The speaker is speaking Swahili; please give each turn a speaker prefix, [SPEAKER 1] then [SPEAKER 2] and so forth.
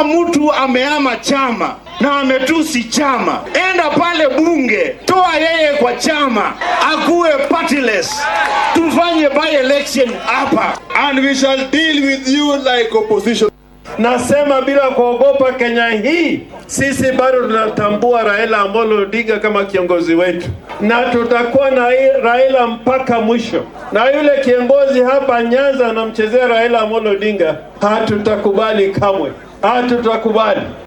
[SPEAKER 1] Kama mtu ameama chama na ametusi chama, enda pale bunge, toa yeye kwa chama, akuwe partyless, tufanye by election hapa.
[SPEAKER 2] And we shall deal with you like opposition.
[SPEAKER 3] Nasema bila kuogopa, Kenya hii sisi bado tunatambua Raila Amolo Odinga kama kiongozi wetu, na tutakuwa na hii Raila mpaka mwisho. Na yule kiongozi hapa Nyanza anamchezea Raila Amolo Odinga, hatutakubali kamwe, hatutakubali.